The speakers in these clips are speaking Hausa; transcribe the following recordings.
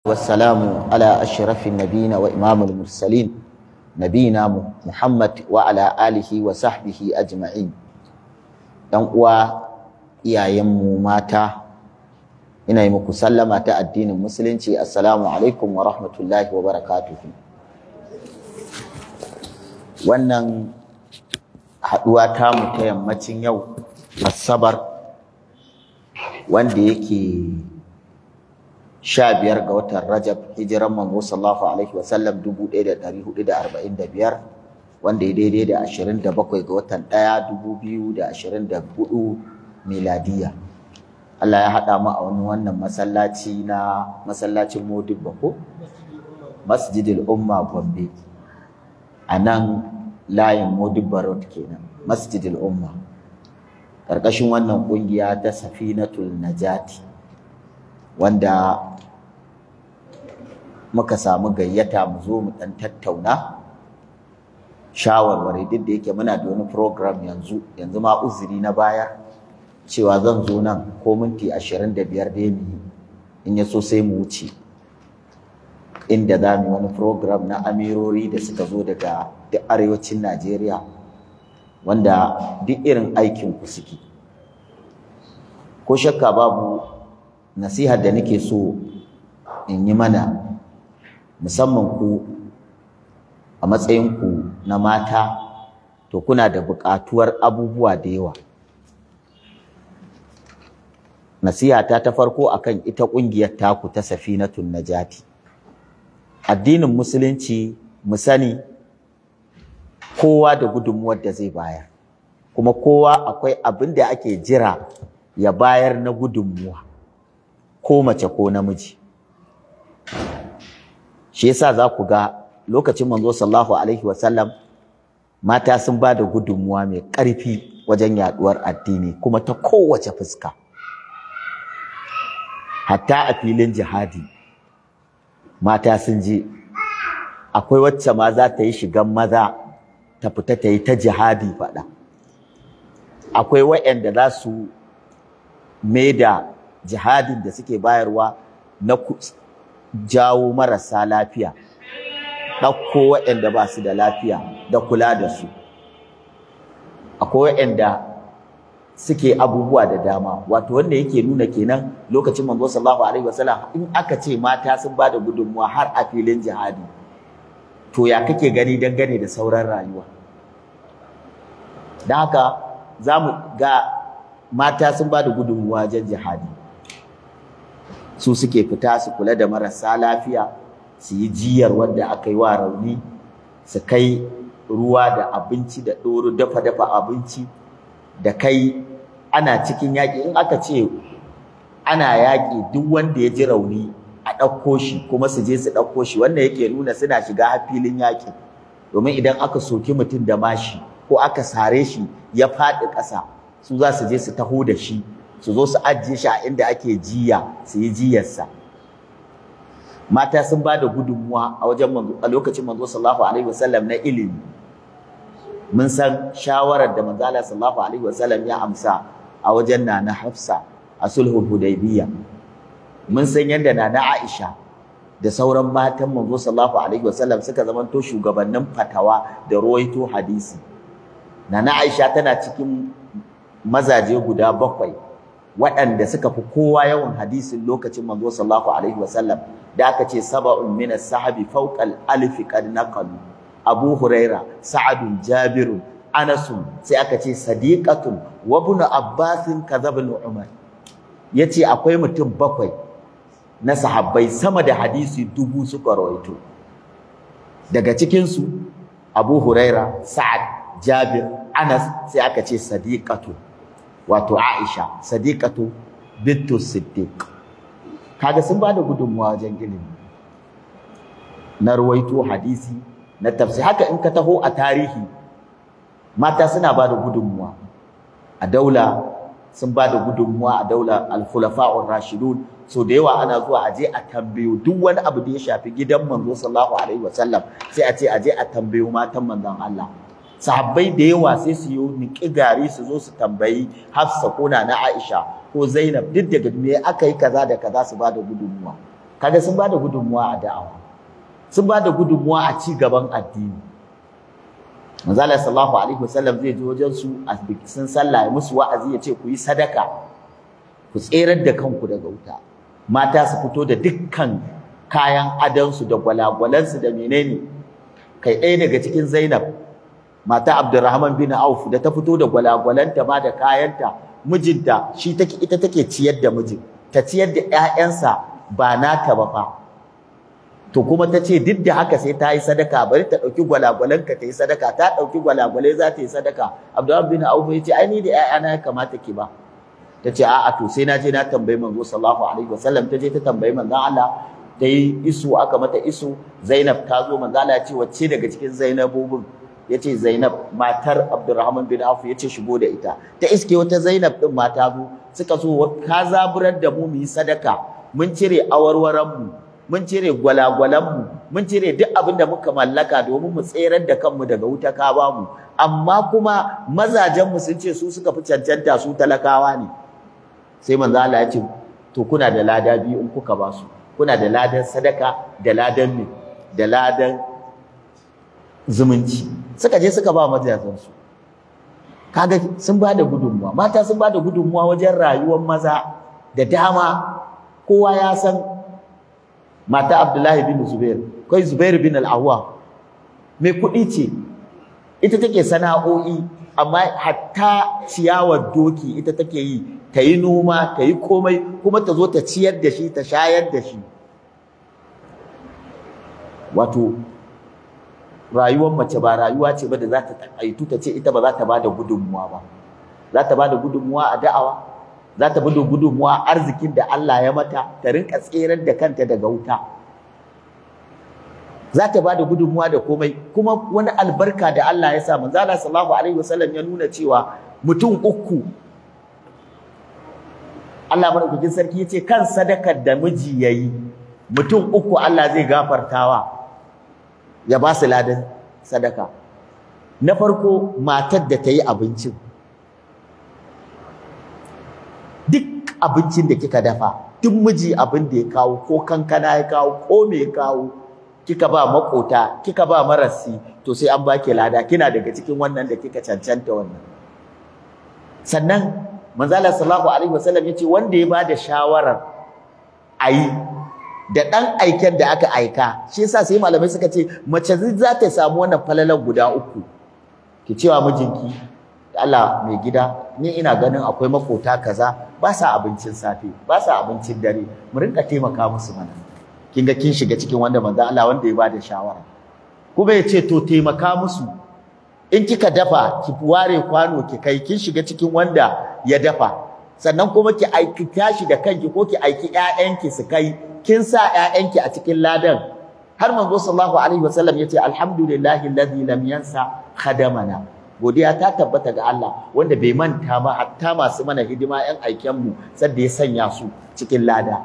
والسلام على أشرف النبيين وإمام المرسلين نبينا محمد وعلى آله وصحبه أجمعين ‘yan uwa iyayenmu mata ina yi muku sallama ta addinin musulunci assalamu alaikum wa rahmatullahi wa barakatuhu wannan haɗuwa tamu ta yammacin yau asabar wanda yake sha biyar ga watan Rajab hijiran manzo sallallahu alaihi wa sallam dubu ɗaya da ɗari hudu da arba'in da biyar wanda ya daidai da ashirin da bakwai ga watan ɗaya dubu biyu da ashirin da hudu miladiya Allah ya haɗa mu a wani wannan masallaci na masallacin Modibba ko Masjidil Umma Gombe a nan layin Modibba Road kenan Masjidil Umma ƙarƙashin wannan ƙungiya ta Safinatul Najati wanda muka samu gayyata mu zo mu ɗan tattauna shawarwari duk da yake muna da wani program yanzu yanzu ma uzuri na baya cewa zan zo nan ko minti ashirin da biyar da mu in ya so sai mu wuce inda za mu wani program na amirori da suka zo daga duk arewacin najeriya wanda duk irin aikin ku suke ko shakka babu nasihar da nake so in yi mana musamman ku a matsayinku na mata to kuna da buƙatuwar abubuwa da yawa nasihata ta farko akan ita ƙungiyar taku ta safinatun najati addinin musulunci mu sani kowa da gudunmuwar da zai bayar kuma kowa akwai abin da ake jira ya bayar na gudunmuwa ko mace ko namiji shi yasa za ku ga lokacin manzo sallallahu alaihi wasallam mata sun ba da gudunmuwa mai ƙarfi wajen yaduwar addini kuma ta kowace fuska hatta a filin jihadi mata sun je akwai wacce ma za ta yi shigan maza ta fita ta yi ta jihadi faɗa akwai waɗanda za su da jihadin da suke bayarwa na jawo marasa lafiya ɗauko waɗanda ba su da lafiya da kula da su akwai waɗanda suke abubuwa da dama wato wanda yake nuna kenan lokacin manzo sallallahu alaihi wasallam in aka ce mata sun ba da gudunmuwa har a filin jihadi to ya kake gani dangane da sauran rayuwa don haka za mu ga mata sun ba da gudunmuwa wajen jihadi su suke fita su kula da marasa lafiya su yi jiyar wanda aka yi wa rauni su kai ruwa da abinci da ɗoro dafa-dafa abinci da kai ana cikin yaƙi in aka ce ana yaƙi duk wanda ya ji rauni a ɗauko shi kuma su je su ɗauko shi wannan yake nuna suna shiga filin yaƙi domin idan aka soki mutum da mashi ko aka sare shi ya faɗi ƙasa su za su je su taho da shi su zo su ajiye shi a inda ake jiya su yi jiyarsa mata sun ba da gudunmuwa a wajen a lokacin manzo sallallahu alaihi wasallam na ilimi mun san shawarar da manzo Allah sallallahu alaihi wasallam ya amsa a wajen nana Hafsa a sulhul Hudaybiyya mun san yadda nana Aisha da sauran matan manzo sallallahu alaihi wasallam suka zamanto shugabannin fatawa da ruwaito hadisi nana Aisha tana cikin mazaje guda bakwai waɗanda suka fi kowa yawan hadisin lokacin manzo sallallahu alaihi wasallam da aka ce saba'un min as-sahabi fawqa al-alf qad naqalu Abu Huraira Sa'ad Jabir Anas sai aka ce sadiqatun wa ibn Abbas kadhaba Umar yace akwai mutum bakwai na sahabbai sama da hadisi dubu suka rawaito daga cikin su Abu Huraira Sa'ad Jabir Anas sai aka ce sadiqatu wato Aisha sadiqatu bintu Siddiq kaga sun bada gudunmuwa wajen ilimi na ruwaito hadisi na tafsir haka in ka taho a tarihi mata suna bada gudunmuwa a daula sun bada gudunmuwa a daula al-khulafa'ur rashidun so da yawa ana zuwa aje a tambayo duk wani abu da ya shafi gidan manzo sallallahu alaihi wasallam sai a ce aje a tambayo matan manzon Allah sahabbai da yawa sai su yi niƙi gari su zo su tambayi Hafsa ko na Aisha ko Zainab duk daga me aka yi kaza da kaza su bada gudunmuwa kaga sun bada gudunmuwa a da'awa sun bada gudunmuwa a ci gaban addini manzo Allah sallallahu alaihi wasallam zai je wajen su a sun sallah ya musu wa'azi ya ce ku yi sadaka ku tserar da kanku daga wuta mata su fito da dukkan kayan adansu da gwalagwalansu da menene kai ɗaya daga cikin Zainab mata Abdurrahman bin Auf da ta fito da gwalagwalanta ma da kayanta mijinta shi take ita take ciyar da mijin ta ciyar da ƴaƴansa ba nata ba fa to kuma ta ce duk da haka sai ta yi sadaka bari ta ɗauki gwalagwalanka ta yi sadaka ta ɗauki gwalagwalai za ta yi sadaka Abdurrahman bin Auf ya ce ai ni da ƴaƴana ya kamata ki ba ta ce a'a to sai na je na tambayi manzo sallallahu alaihi wasallam ta je ta tambayi manzon Allah ta yi isu aka mata isu Zainab ta zo manzo Allah ya ce wacce daga cikin Zainabobin yace Zainab matar Abdurrahman bin Auf yace shigo da ita ta iske wata Zainab din mata zo suka so ka zaburar da mu mu yi sadaka mun cire awarwaran mu mun cire gwalagwalan mu mun cire duk abin da muka mallaka domin mu tserar da kanmu daga wuta ka ba mu amma kuma mazajen mu sun ce su suka fi cancanta su talakawa ne sai manzo Allah ya ce to kuna da lada biyu in kuka ba su kuna da ladan sadaka da ladan me da ladan zumunci suka je suka ba mazajensu kaga sun ba da gudunmuwa mata sun ba da gudunmuwa wajen rayuwar maza da dama kowa ya san mata Abdullahi bin Zubair kai Zubair bin al-Awwa mai kuɗi ce ita take sana'o'i amma hatta ciyawar doki ita take yi ta yi noma ta yi komai kuma ta zo ta ciyar da shi ta shayar da shi wato rayuwar mace ba rayuwa ce ba da za ta takaitu ta ce ita ba za ta ba da gudunmuwa ba za ta ba da gudunmuwa a da'awa za ta ba da gudunmuwa arzikin da Allah ya mata ta rinka tserar da kanta daga wuta za ta ba da gudunmuwa da komai kuma wani albarka da Allah ya sa manzo Allah sallallahu alaihi wasallam ya nuna cewa mutum uku Allah madaukakin sarki yace kan sadakar da miji yayi mutum uku Allah zai gafartawa ya ba su ladan sadaka na farko matar da ta yi abincin duk abincin da kika dafa duk miji abin da ya kawo ko kankana ya kawo ko me ya kawo kika ba makota kika ba marasi to sai an baki lada kina daga cikin wannan da kika cancanta wannan sannan manzala sallallahu alaihi wasallam yace wanda ya bada shawarar ayi da dan aiken da aka aika shi yasa sai malamai suka ce mace za ta samu wannan falalan guda uku ki cewa mijinki Allah mai gida ni ina ganin akwai makota kaza ba sa abincin safe ba sa abincin dare mu rinka taimaka musu mana kin ga kin shiga cikin wanda manzo Allah wanda ya bada shawara kuma ya ce to taimaka musu in kika dafa ki ware kwano ki kai kin shiga cikin wanda ya dafa sannan kuma ki aiki tashi da kanki ko ki aiki ƴaƴanki su kai kin sa ƴaƴanki a cikin ladan har manzo sallallahu alaihi wasallam yace alhamdulillahi alladhi lam yansa khadamana godiya ta tabbata ga Allah wanda bai manta ba hatta masu mana hidima ƴan aiken mu sadda ya sanya su cikin lada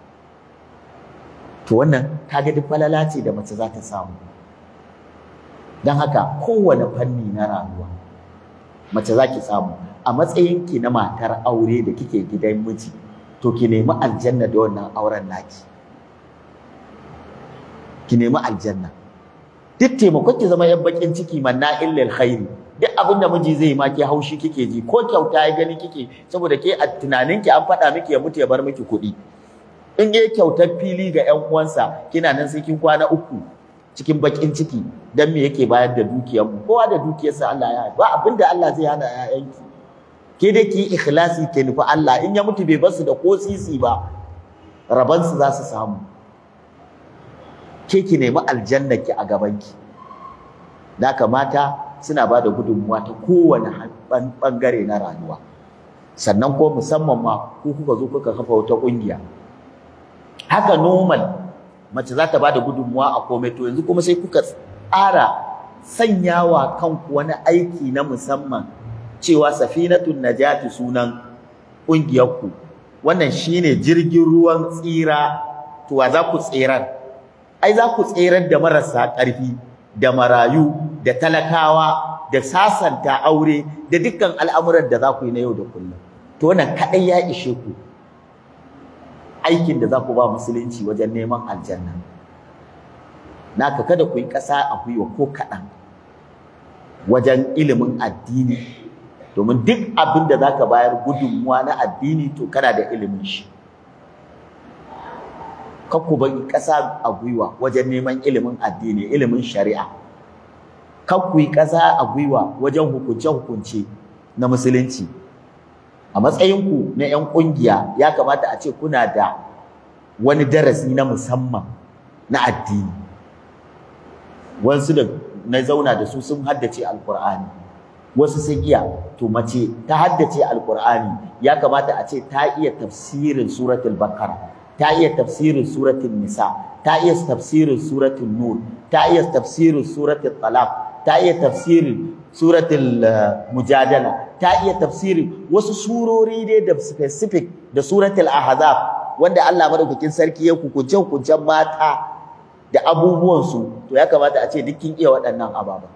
to wannan kaga duk falala ce da mace za ta samu don haka kowane fanni na rayuwa mace za ki samu a matsayinki na matar aure da kike gidan miji to ki nemi aljanna da wannan auren naki ki nemi aljanna duk taimakon ki zama yan bakin ciki manna illal khairi duk abin da miji zai ma ke haushi kike ji ko kyauta ya gani kike saboda ke a tunaninki an faɗa miki ya mutu ya bar miki kuɗi in yi kyautar fili ga 'yan uwansa kina nan sai kin kwana uku cikin bakin ciki dan me yake bayar da dukiyar mu kowa da dukiyarsa Allah ya ba abinda Allah zai hana ƴaƴanki ke dai ki ikhlasi ke nufi Allah in ya mutu bai bar su da ko sisi ba raban su za su samu ke ki nemi aljanna ki a gaban ki da mata suna ba da gudunmuwa ta kowane bangare na rayuwa sannan ko musamman ma ku kuka zo kuka kafa wata ƙungiya haka normal mace za ta bada gudunmuwa a komai to yanzu kuma sai kuka tsara sanyawa kanku wani aiki na musamman cewa safinatun najati sunan ƙungiyarku wannan shine jirgin ruwan tsira to wa za ku tsirar ai za ku tsirar da marasa ƙarfi da marayu da talakawa da sasanta aure da dukkan al'amuran da za ku yi na yau da kullum to wannan kaɗai ya ishe ku aikin da za ku ba musulunci wajen neman aljanna naka kada ku yi ƙasa a gwiwa ko kaɗan wajen ilimin addini domin duk abin da za ka bayar gudunmuwa na addini to kana da ilimin shi kan ku bari ƙasa a gwiwa wajen neman ilimin addini ilimin shari'a kan ku yi ƙasa a gwiwa wajen hukunce-hukunce na musulunci a matsayinku na 'yan ƙungiya ya kamata a ce kuna da wani darasi na musamman na addini wasu da na zauna da su sun haddace alkur'ani wasu sun iya to mace ta haddace alkur'ani ya kamata a ce ta iya tafsirin suratul bakara ta iya tafsirin suratul nisa ta iya tafsirin suratul nur ta iya tafsirin suratul talaq ta iya tafsirin suratul mujadala ta iya tafsirin wasu surori dai da specific da suratul ahzab wanda Allah madaukakin sarki ya hukunce hukuncen mata da abubuwansu to ya kamata a ce duk kin iya waɗannan ababa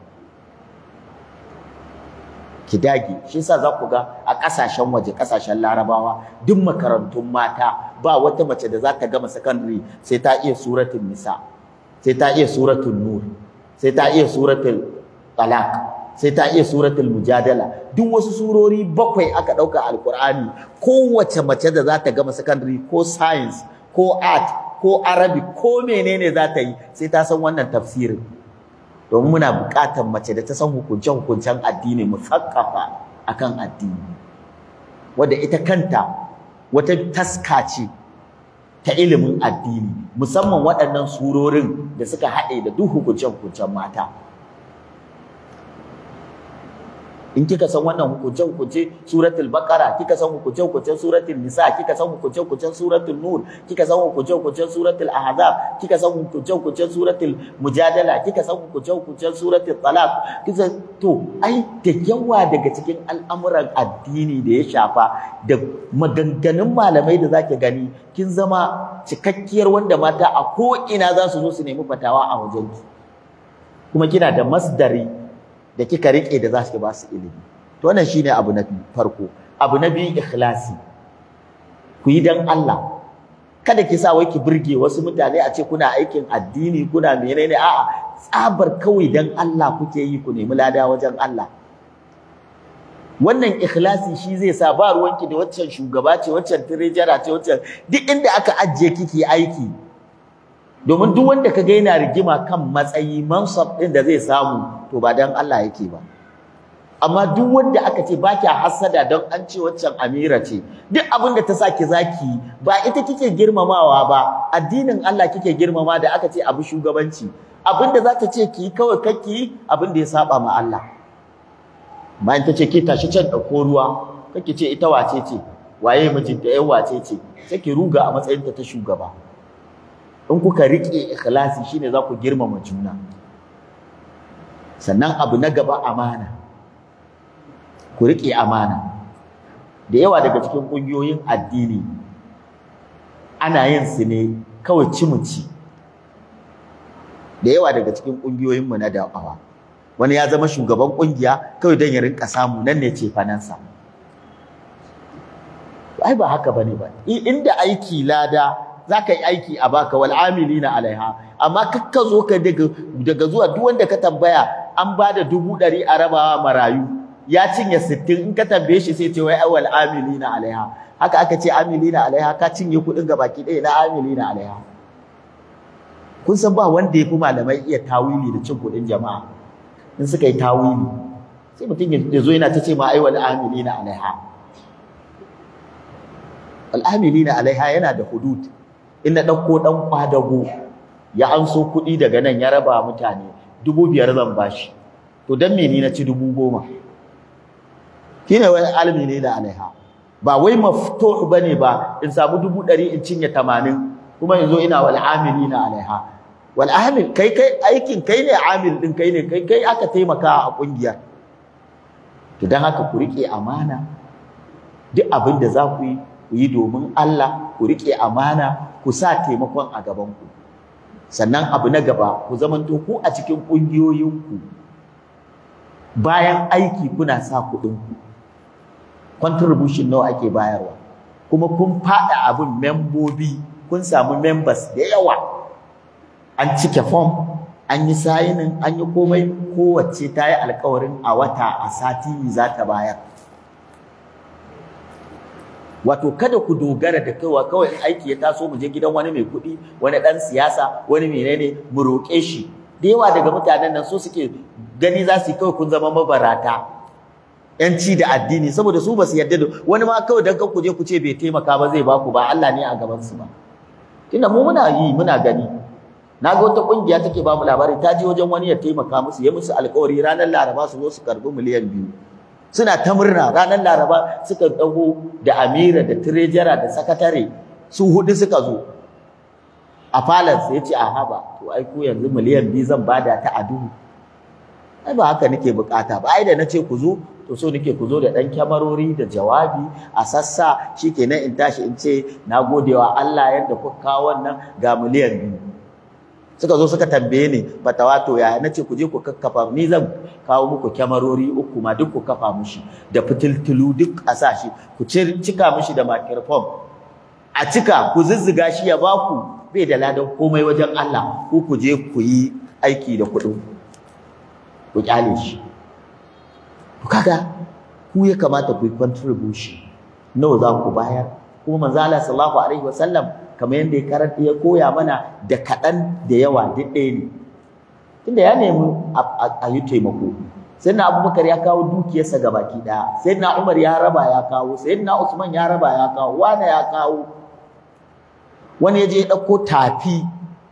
ki dage shi yasa za ku ga a ƙasashen waje ƙasashen larabawa duk makarantun mata ba wata mace da za ta gama secondary sai ta iya suratul nisa sai ta iya suratul nur sai ta iya suratul talaq sai ta iya suratul mujadala duk wasu surori bakwai aka ɗauka alkur'ani kowace mace da za ta gama secondary ko science ko art ko arabic ko menene za ta yi sai ta san wannan tafsirin domin muna buƙatar mace da ta san hukunce-hukuncen addini musakkafa akan addini wadda ita kanta wata taska ce ta ilimin addini musamman waɗannan surorin da suka haɗe da duk hukunce-hukuncen mata in kika san wannan hukunce hukunce suratul baqara kika san hukunce hukuncen suratul nisa kika san hukunce hukuncen suratul nur kika san hukunce hukuncen suratul ahzab kika san hukunce hukuncen suratul mujadala kika san hukunce hukuncen suratul talaq kika to ai da yawa daga cikin al'amuran addini da ya shafa da maganganun malamai da zaki gani kin zama cikakkiyar wanda mata a ko ina za su zo su nemi fatawa a wajenki kuma kina da masdari da kika rike da za su ba su ilimi to wannan shine abu na farko abu na biyu ikhlasi ku yi dan Allah kada ki sa wai ki burge wasu mutane a ce kuna aikin addini kuna menene a'a tsabar kawai dan Allah kuke yi ku nemi lada wajen Allah wannan ikhlasi shi zai sa ba ruwanki da waccan shugaba ce waccan tirejara ce waccan duk inda aka ajiye kike aiki domin duk wanda ka ga yana rigima kan matsayi mansab din da zai samu to ba dan Allah yake ba amma duk wanda aka ce ba kya hasada don an ce waccan amira ce duk abin da ta sa ki zaki ba ita kike girmamawa ba addinin Allah kike girmama da aka ce abu shugabanci abin da za ta ce ki kawai kake abin da ya saba ma Allah bayan ta ce ki tashi can ɗauko ruwa kake ce ita wace ce waye mijinta yan wace ce sai ki ruga a matsayinta ta shugaba in kuka riƙe ikhlasi shine za ku girmama juna sannan abu na gaba amana ku riƙe amana da yawa daga cikin ƙungiyoyin addini ana yin su ne kawai cimuci da yawa daga cikin ƙungiyoyinmu na da'awa wani ya zama shugaban ƙungiya kawai don ya rinka samu nan ne ce fanansa ai ba haka bane ba inda aiki lada za ka yi aiki a baka wal amilina alaiha amma kakka zo ka daga daga zuwa duk wanda ka tambaya an ba da dubu ɗari a rabawa marayu ya cinye sittin in ka tambaye shi sai ce wai wal amilina alaiha haka aka ce amilina alaiha ka cinye kuɗin ga baki ɗaya na amilina alaiha kun san ba wanda ya fi malamai iya tawili da cin kuɗin jama'a in suka yi tawili sai mutum ya zo yana ta ce ma ai wal amilina alaiha al amilina alaiha yana da hudud in na ɗauko ɗan kwadago ya anso kuɗi daga nan ya raba mutane dubu biyar zan bashi to dan me ni na ci dubu goma shine wai almi ne da alaiha ba wai maftuh bane ba in samu dubu ɗari in cinye tamanin kuma in zo ina wal amilina alaiha wal amil kai kai aikin kai ne amil din kai ne kai kai aka taimaka a kungiyar to dan haka ku rike amana duk abin da za ku yi ku yi domin Allah ku rike amana ku sa taimakon a gaban ku sannan abu na gaba ku zamanto ku a cikin kungiyoyinku bayan aiki kuna sa kuɗin ku contribution nawa ake bayarwa kuma kun faɗa abin membobi kun samu members da yawa an cike form an yi sayinin an yi komai kowace ta yi alkawarin a wata a sati za ta bayar wato kada ku dogara da kaiwa kawai in aiki ya taso mu je gidan wani mai kuɗi wani ɗan siyasa wani menene mu roƙe shi da yawa daga mutanen nan so suke gani za su yi kawai kun zama mabarata yanci da addini saboda su ba su yarda da wani ma kawai dan ku je ku ce bai taimaka ba zai baku ba Allah ne a gaban su ba tunda mu muna yi muna gani na ga wata kungiya take ba mu labari ta je wajen wani ya taimaka musu ya musu alƙawari ranar Laraba su zo su karbi miliyan biyu suna ta murna ranar Laraba suka dago da Amira da Trejara da sakatare su hudu suka zo a palace ya ce a haba to ai ko yanzu miliyan biyu zan bada ta a duhu ai ba haka nake bukata ba ai da nace ku zo to so nake ku zo da dan kyamarori da jawabi a sassa shikenan in tashi in ce na godewa Allah yadda kuka kawo wannan ga miliyan biyu suka zo suka tambaye ni batawato yaya nace ku je ku kakkafa ni zan kawo muku kyamarori uku ma duk ku kafa mushi da fitiltulu duk a sa shi ku cika mushi da microphone a cika ku zuzzuga shi ya baku bai da ladan komai wajen Allah ku ku je ku yi aiki da kuɗin ku kyale shi to kaga ku ya kamata ku yi contribution nawa za ku bayar kuma manzo Allah sallallahu alaihi wasallam kamar yadda ya karanta ya koya mana da kaɗan da yawa duk ɗaya ne tunda ya nemi a yi taimako sai na abubakar ya kawo dukiyarsa ga baki ɗaya sai na umar ya raba ya kawo sai na usman ya raba ya kawo wane ya kawo wani ya je ya ɗauko tafi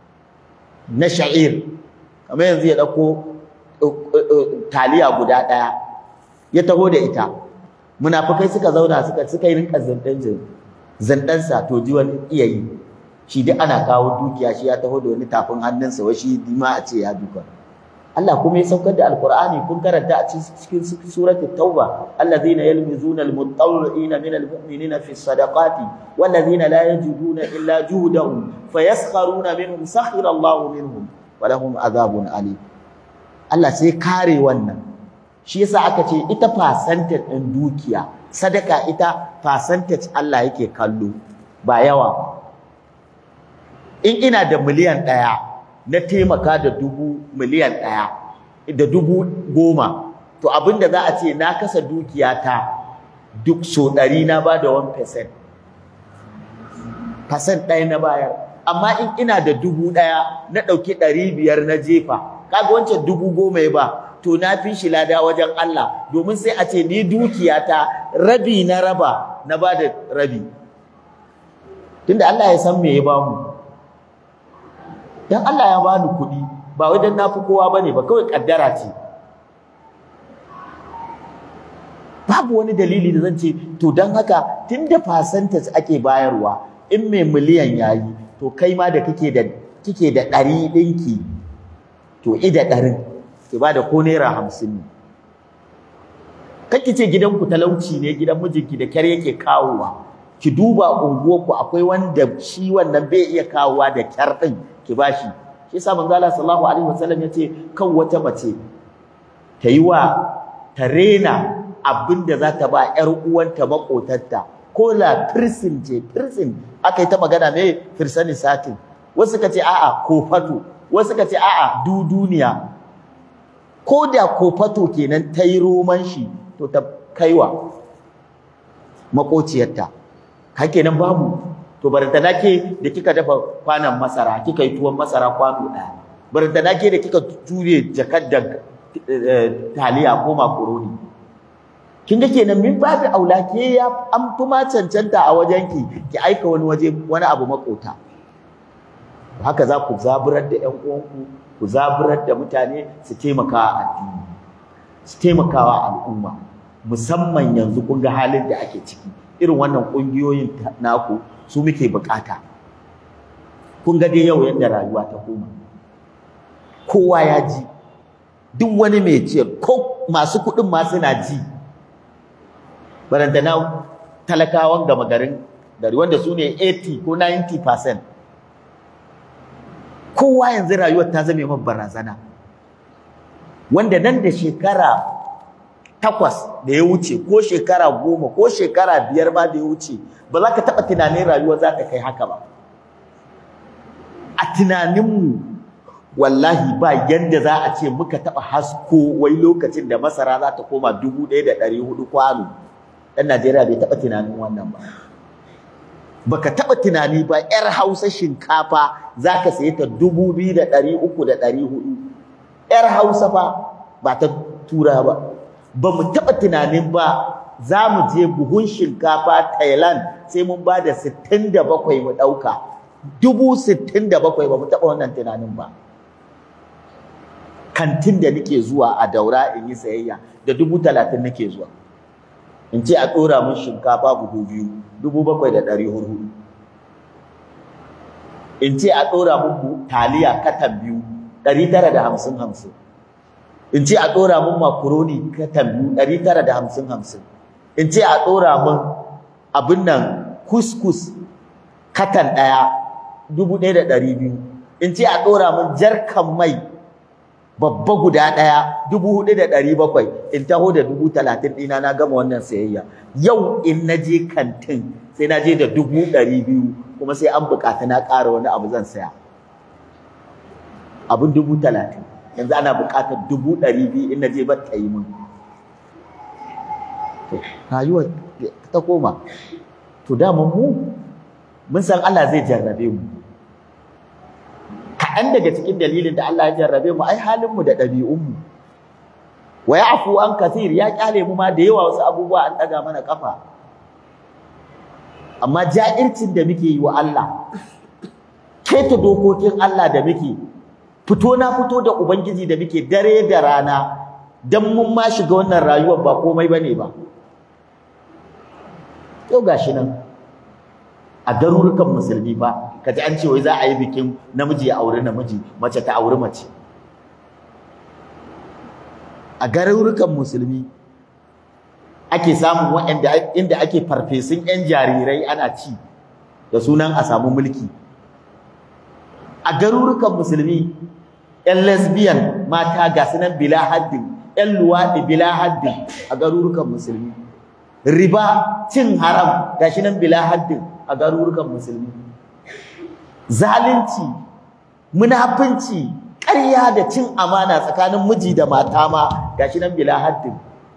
na sha'ir kamar yanzu ya ɗauko taliya guda ɗaya ya taho da ita munafukai suka zauna suka suka yi rinka zandan zandansa to ji wani iya yi shi duk ana kawo dukiya shi ya taho da wani tafin hannunsa wai shi ma a ce ya duka Allah kuma ya saukar da alqur'ani kun karanta a cikin surati tauba allazina yalmizuna almutawwi'ina min almu'minina fi sadaqati wallazina la yajiduna illa juhdahum fayaskharuna minhum sakhira Allahu minhum wa lahum adhabun alim Allah sai kare wannan shi yasa aka ce ita percentage ɗin dukiya sadaka ita percentage Allah yake kallo ba yawa in ina da miliyan ɗaya na taimaka da dubu miliyan ɗaya da dubu goma to abinda za a ce na kasa dukiyata duk so ɗari na ba da 1% percent ɗaya na bayar amma in ina da dubu ɗaya na ɗauki ɗari biyar na jefa kaga wancan dubu goma ya ba to na fi shi lada wajen Allah domin sai a ce ni dukiyata rabi na raba na ba da rabi tunda Allah ya san me ya ba mu dan Allah ya bani kuɗi ba wai dan nafi kowa bane ba kawai kaddara ce babu wani dalili da zan ce to dan haka tunda percentage ake bayarwa in mai miliyan yayi to kai ma da kake da kike da ɗari ɗinki to ida ɗarin ki ba da ko naira hamsin ne kake ce gidanku talauci ne gidan mijinki da kyar yake kawowa ki duba unguwarku akwai wanda shi wannan bai iya kawowa da kyar ɗin ki bashi shi yasa manzo Allah sallallahu alaihi wasallam yace kan wata mace ta yi wa ta rena abinda za ta ba ƴar uwanta makotarta ko la firsin ce firsin aka yi ta magana me firsani satin wasu ka ce a'a ko fato wasu ka ce a'a du duniya ko da ko fato kenan ta yi roman shi to ta kaiwa makociyarta ka kenan babu to barantana ke da kika dafa kwanan masara kika yi tuwon masara kwano ɗaya barantana ke da kika ture jakar da taliya ko makaroni kin ga kenan min babu aula ke ya an fi ma cancanta a wajenki ki aika wani waje wani abu makota haka za ku zaburar da ƴan uwanku ku zaburar da mutane su taimaka a addini su taimakawa al'umma musamman yanzu kun ga halin da ake ciki irin wannan ƙungiyoyin naku su muke bukata kun ga dai yau yadda rayuwa ta koma kowa ya ji duk wani mai ciyar ko masu kuɗin ma suna ji barantana talakawan gama garin gari wanda su ne 80 ko 90 percent kowa yanzu rayuwar ta zame man barazana wanda nan da shekara takwas da ya wuce ko shekara goma ko shekara biyar ba da ya wuce ba za ka taɓa tunanin rayuwa za ta kai haka ba a tunaninmu wallahi ba yanda za a ce muka taɓa hasko wai lokacin da masara za ta koma dubu ɗaya da ɗari hudu kwano ɗan Najeriya bai taɓa tunanin wannan ba baka taɓa tunani ba 'yar hausa shinkafa za ka saye ta dubu biyu da ɗari uku da ɗari hudu 'yar hausa fa ba ta tura ba ba mu taɓa tunanin ba za mu je buhun shinkafa Thailand sai mun ba da sittin da bakwai mu ɗauka dubu sittin da bakwai ba mu taɓa wannan tunanin ba kantin da nake zuwa a daura in yi sayayya da dubu talatin nake zuwa in ce a ɗora mun shinkafa buhu biyu dubu bakwai da ɗari hudu in ce a ɗora mun taliya katan biyu ɗari tara da hamsin hamsin in ce a ɗora mun makaroni katan biyu ɗari tara da hamsin hamsin in ce a ɗora mun abin nan kuskus katan ɗaya dubu ɗaya da ɗari biyu in ce a ɗora mun jarkan mai babba guda ɗaya dubu hudu da ɗari bakwai in taho da dubu talatin ɗina na gama wannan sayayya yau in na je kantin sai na je da dubu ɗari biyu kuma sai an buƙata na ƙara wani abu zan saya abin dubu talatin yanzu ana buƙatar dubu ɗari biyu in na je ba ta yi min rayuwar ta koma to dama mu mun san Allah zai jarrabe mu kaɗan daga cikin dalilin da Allah ya jarrabe mu ai halinmu da ɗabi'unmu wa ya'fu an kathir ya kyale mu ma da yawa wasu abubuwa an ɗaga mana ƙafa amma ja'ircin da muke yi wa Allah keta dokokin Allah da muke fito na fito da ubangiji da muke dare da rana dan mun ma shiga wannan rayuwar ba komai bane ba yau gashi nan a garurukan musulmi ba kaji an ce wai za a yi bikin namiji ya auri namiji mace ta auri mace a garurukan musulmi ake samun waɗanda inda ake farfesun 'yan jarirai ana ci da sunan a samu mulki a garurukan musulmi 'yan lesbian mata ga sunan bila haddin 'yan luwaɗi bila haddin a garurukan musulmi riba cin haram ga shi nan bila haddin a garurukan musulmi zalunci munafunci ƙarya da cin amana tsakanin miji da mata ma gashi nan bila haddin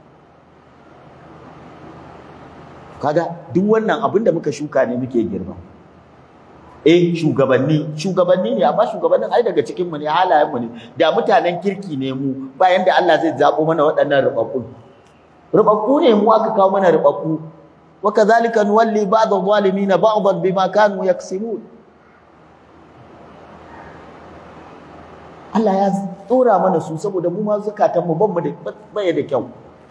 kaga duk wannan abin da muka shuka ne muke girma eh shugabanni shugabanni ne amma shugabannin ai daga cikin mu ne halayen mu ne da mutanen kirki ne mu bayan da Allah zai zabo mana waɗannan rubabbu rubabbu ne mu aka kawo mana rubabbu wa kadhalika nuwalli ba'd adh-dhalimin ba'dan bima kanu yaksibun Allah ya tsora mana su saboda mu ma zakatan mu ban mu da baya da kyau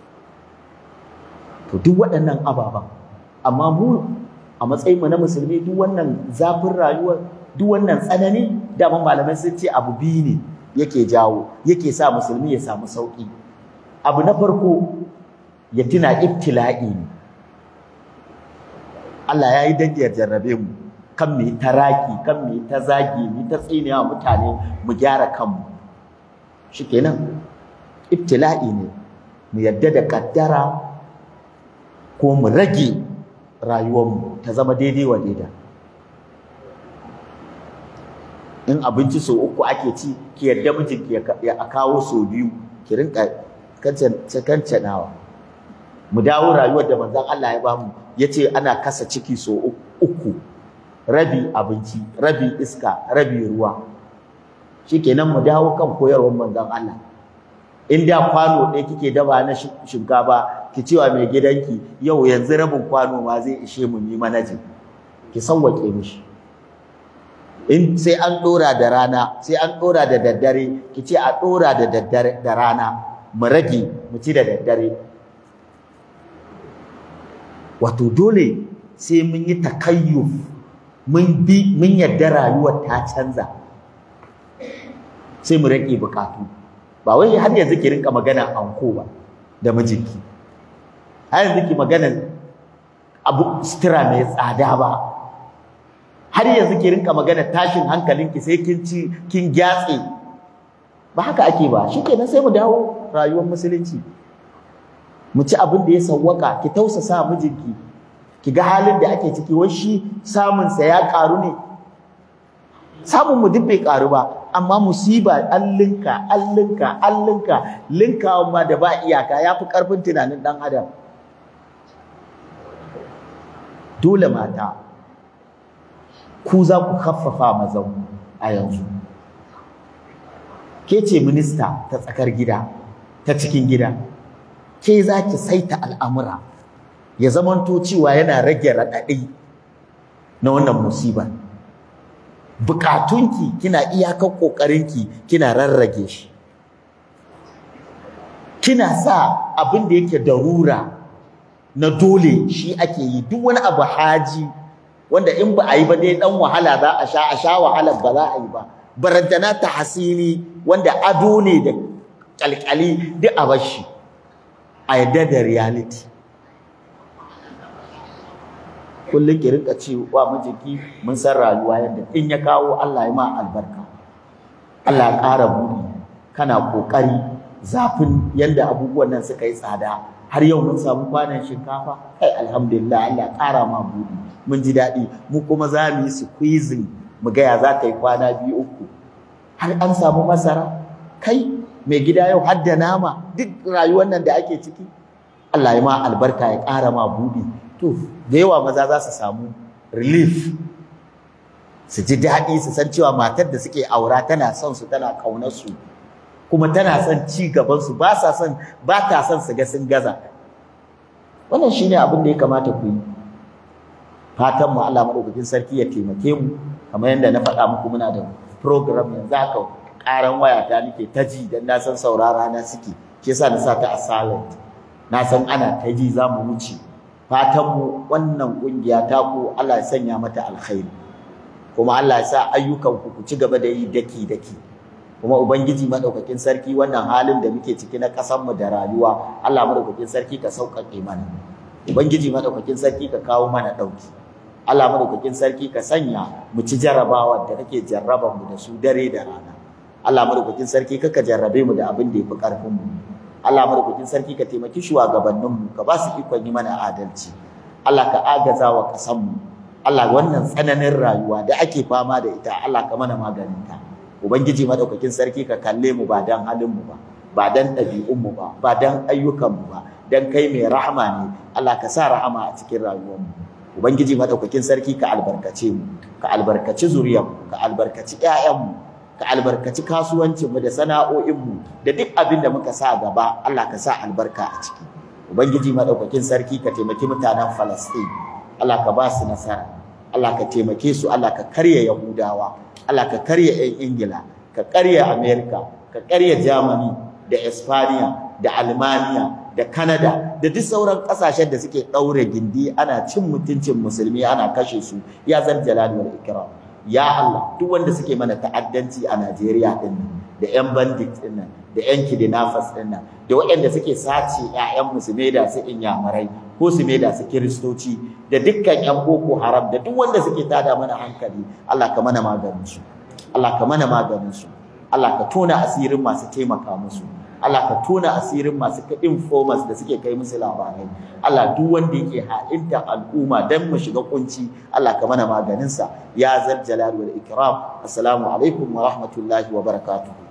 to duk waɗannan ababan amma mu a matsayin mu na musulmi duk wannan zafin rayuwar duk wannan tsanani daman malamai sun ce abu biyu ne yake jawo yake sa musulmi ya samu sauki abu na farko ya tuna ibtila'i ne Allah ya yi dangiyar jarrabe mu kan mu ta raki kan mu ta zagi mu ta tsinewa mutane mu gyara kanmu shikenan ibtila'i ne mu yadda da kaddara ko mu rage rayuwarmu ta zama daidai wa daida in abinci so uku ake ci ki yadda mijinki ya kawo so biyu ki rinka kancanawa mu dawo rayuwar da manzon Allah ya bamu yace ana kasa ciki so uku rabi abinci rabi iska rabi ruwa shikenan mu dawo kan koyarwar manzon Allah in da kwano ɗaya kike daba na shinkafa ki cewa mai gidanki yau yanzu rabin kwano ma zai ishe mu yi manajin ki sauwake mishi in sai an ɗora da rana sai an ɗora da daddare ki ce a ɗora da daddare da rana mu rage mu ci da daddare wato dole sai mun yi takayyuf mun bi mun yadda rayuwar ta canza sai mu rage bukatu ba wai har yanzu ki rinka magana anko ba da mijinki har yanzu ki magana abu sutura mai tsada ba har yanzu ki rinka magana tashin hankalinki sai kin ci kin gyatse ba haka ake ba shikenan sai mu dawo rayuwar musulunci mu ci abin da ya sawwaka ki tausasa mijinki ki ga halin da ake ciki wai shi samun sa ya karu ne samun mu duk bai karu ba amma musiba allinka allinka allinka linkawa ma da ba iyaka yafi karfin tunanin dan adam dole mata ku za ku haffafa mazan a yanzu ke ce minista ta tsakar gida ta cikin gida ke za ki saita al'amura ya zamanto cewa yana rage raɗaɗi na wannan musibar bukatunki kina iyakar ƙoƙarinki kina rarrage shi kina sa abin da yake darura na dole shi ake yi duk wani abu haji wanda in ba a yi ba dai dan wahala za a sha a sha wahalar ba za a yi ba barantana ta hasili wanda ado ne da kalkali duk a bashi a yadda da reality kullum ki rinka ce wa mijinki mun san rayuwa yadda in ya kawo Allah ya ma albarka Allah ya ƙara buɗi kana ƙoƙari zafin yadda abubuwan nan suka yi tsada har yau mun samu kwanan shinkafa kai alhamdulillah Allah ƙara ma buɗi mun ji daɗi mu kuma za mu yi squeezing mu ga ya za ta yi kwana biyu uku har an samu masara kai mai gida yau har da nama duk rayuwar nan da ake ciki Allah ya ma albarka ya ƙara ma buɗi to da yawa maza za su samu relief su ji daɗi su san cewa matar da suke aura tana son su tana ƙaunar su kuma tana son ci gaban su ba sa son ba ta son su ga sun gaza wannan shine abin da ya kamata ku yi fatan mu Allah madaukakin sarki ya taimake mu kamar yadda na faɗa muku muna da program yanzu haka ƙaran wayata nake ta ji dan na san saurara na suke shi yasa na sa ta a silent na san ana ta ji za mu wuce fatan mu wannan kungiya ta ku Allah ya sanya mata alkhairi kuma Allah ya sa ayyukan ku ku ci gaba da yi daki daki kuma ubangiji madaukakin sarki wannan halin da muke ciki na ƙasar mu da rayuwa Allah madaukakin sarki ka sauƙaƙe mana ubangiji madaukakin sarki ka kawo mana ɗauki Allah madaukakin sarki ka sanya mu ci jarrabawa da kake jarraban mu da su dare da rana Allah madaukakin sarki kaka jarrabe mu da abin da yafi karfin mu Allah madaukakin sarki ka taimaki shugabannin mu ka ba su ikon yi mana adalci Allah ka agaza wa kasan mu Allah wannan tsananin rayuwa da ake fama da ita Allah ka mana maganin ta ubangiji madaukakin sarki ka kalle mu ba dan halin mu ba ba dan ɗabi'un mu ba ba dan ayyukan mu ba dan kai mai rahama ne Allah ka sa rahama a cikin rayuwar mu ubangiji madaukakin sarki ka albarkace mu ka albarkaci zuriyar mu ka albarkaci ƴaƴan mu ka albarkaci kasuwancin mu da sana'o'in mu da duk abin da muka sa gaba Allah ka sa albarka a ciki ubangiji madaukakin sarki ka taimaki mutanen Falastin Allah ka ba su nasara Allah ka taimake su Allah ka karya Yahudawa Allah ka karya 'yan Ingila ka karya Amerika ka karya Germany da Espanya da Almania da Canada da duk sauran kasashen da suke ɗaure gindi ana cin mutuncin musulmi ana kashe su ya zan jalali wal ikram ya Allah duk wanda suke mana ta'addanci a Najeriya din nan da ƴan bandit din nan da ƴan kidnappers din nan da waɗanda suke sace ƴaƴan musulmai da su inyamurai ko su da su kiristoci da dukkan ƴan boko haram da duk wanda suke tada mana hankali Allah ka mana maganin su Allah ka mana maganin su Allah ka tona asirin masu taimaka musu Allah ka tona asirin masu informers da suke kai musu labarai Allah duk wanda yake ha'inta al'umma dan mu shiga kunci Allah ka mana maganin sa ya zal jalal wal ikram assalamu alaikum wa rahmatullahi wa barakatuh